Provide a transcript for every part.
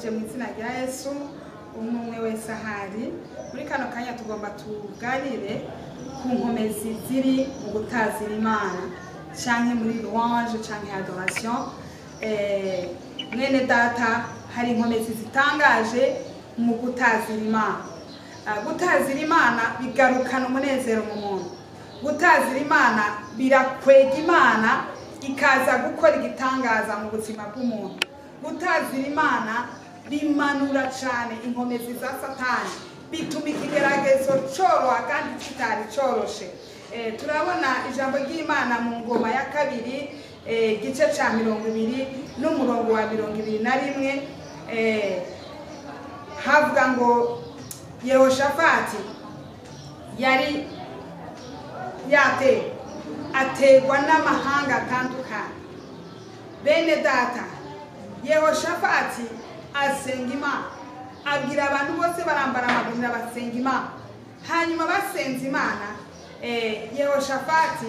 ndabaramukije mu izina rya yesu umwe umwe wese ahari muri kano kanya tugomba tuganire ku nkomezi ziri mu gutazira imana canke muri louange canke adoration Eh, mwene data hari inkomezi zitangaje mu gutazira imana Ah, gutazira imana bigarukana umunezero mu muntu gutazira imana birakwega imana ikaza gukora igitangaza mu buzima bw'umuntu gutazira imana bimanura cyane inkomezi za satani bituma ikigeragezo cyoroha kandi kitari cyoroshe Eh, turabona ijambo ry'imana mu ngoma ya kabiri eh, igice cya mirongo ibiri n'umurongo wa mirongo ibiri na rimwe eh, havuga ngo yehoshafati yari yatewe aterwa n'amahanga atandukanye bene data yehoshafati asenga imana abwira abantu bose barambara amagurira basenga imana hanyuma basenze imana eh, yehoshafati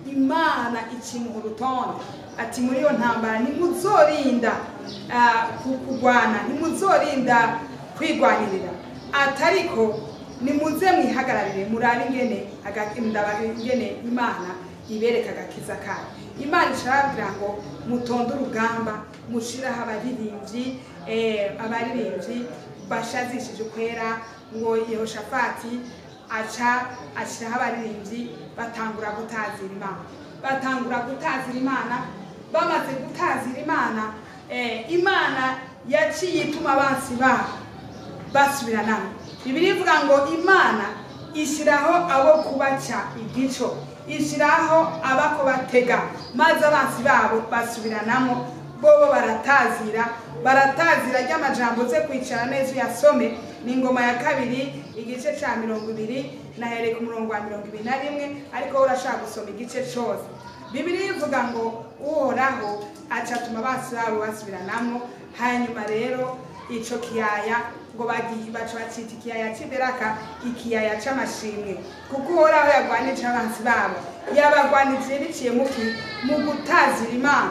imana ikimuha urutonde ati muri iyo ntambara ntimuzorinda ah, ku- kurwana ntimuzorinda kwigwanirira atariko nimuze mwihagararire murabe ingene aga- ndaba- ingene imana ibereka agakiza kayo imana isharabwira ngo mutonde urugamba mushiraho abaririmbyi eh, abaririmbyi bashazishije ukwera ngo yehoshafati aca ashyiraho abaririmbyi batangura gutazira imana batangura gutazira imana bamaze gutazira imana eh, imana yaciye ituma abansi babo basubiranamo bibiri ivuga ngo imana ishyiraho abo kubaca igico ishyiraho abako batega maze abansi babo basubiranamo bobo baratazira baratazira ry'amajambo ze kwicara neza uyasome ni ingoma ya kabiri igice cya mirongo ibiri nahereye ku murongo wa mirongo ibiri na rimwe ariko wowe urashaka gusoma igice cyose bibiri ivuga ngo uhoraho acatuma abansi babo basubiranamo hanyuma rero ico kiyaya ngo bagiye baca bacita ikiyaya cy'iberaka ikiyaya c'amashimwe kuko uhoraho yagwanije abansi babo yabagwanije biciye muki mu gutazira imana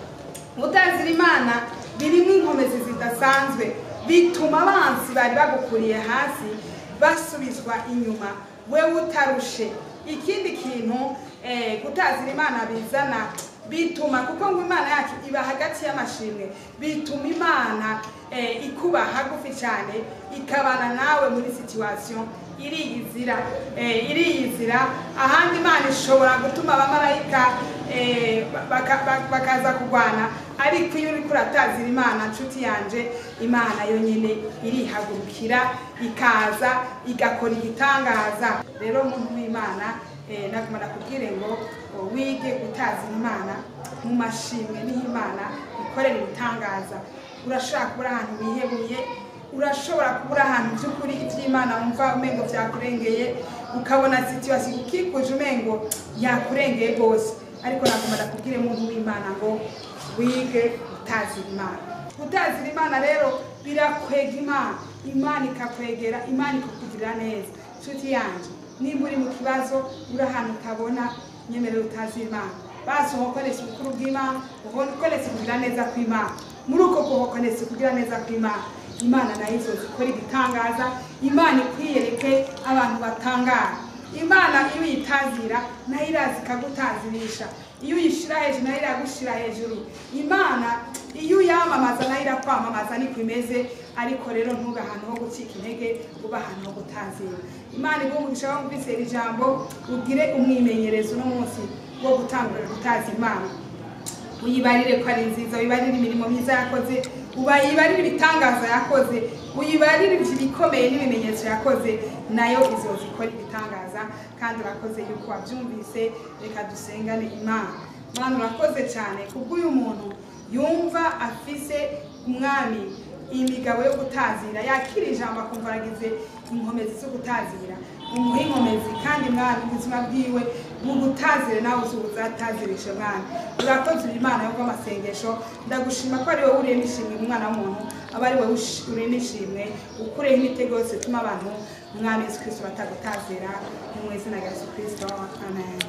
gutazira imana birimo inkomezi zidasanzwe bituma abansi bari bagukuriye hasi basubizwa inyuma wewe utarushe ikindi kintu eh, gutazira imana bizana bituma kuko ngo imana yacu iba hagati y'amashimwe bituma imana eh, ikuba hagufi cyane ikabana nawe muri situation iriyizira eh, iriyizira ahandi imana ishobora gutuma abamarayika eh, baka- baka- bakaza kurwana ariko iyo uriko uratazira imana nshuti yanje imana yonyine irihagurukira ikaza igakora igitangaza rero muntu w'imana eh, naguma nakubwire ngo oh, wige gutazira imana mu mashimwe niho imana ikorera ibitangaza urashobora kubura ahantu wihebuye urashobora kubura ahantu by'ukuri iby'imana wumva umengo byakurengeye ukabona situwasiyo ukikuje umengo yakurengeye rwose ariko nagomba ndakubwire muntu w'imana ngo wige gutazira imana gutazira imana rero birakwega imana imana ikakwegera imana ikakugirira neza nshuti yanjye nimba uri mu kibazo uri ahantu utabona nyemerera utazira imana basi uhokonese ubukuru bw'imana uhokonese kugira neza kw'imana muri uko kuhokonese kugira neza kw'imana imana nayo izoza ikora igitangaza imana ikwiyereke abantu batangara imana iyo uyitazira nayo iraza ikagutazirisha iyo uyishyira hejuru nayo iragushyira hejuru imana iyo uyamamaza nayo irakwamamaza niko imeze ariko rero ntube ahantu ho gucika intege ube ahantu ho gutazira imana igumugisha wo kwizera ijambo ugire umwimenyerezo uno munsi wo gutangurira gutaza imana uyibarire ko ari nziza uyibarire imirimo myiza yakoze ubayibarire ibitangaza yakoze uyibarire ibikomeye n'ibimenyetso yakoze nayo izoza ikora ibitangaza kandi urakoze yuko wabyumvise reka dusengane imana mwana urakoze cyane kubw'uyu muntu yumva afise umwami imigabo yo gutazira yakira ijambo akumva aragize inkomezi zo gutazira umuha inkomezi kandi mwana ubuzima bwiwe mu gutazire nawe uzuba uzatazirishe mwana urakoze uri imana yo amasengesho ndagushima ko ari wowe uriye n'ishimwe umwana w'umuntu aba ari wowe ush- uriye n'ishimwe ukureho imitego yose ituma abantu umwami yesu kirisito batagutazira mu izina rya yesu kirisito amen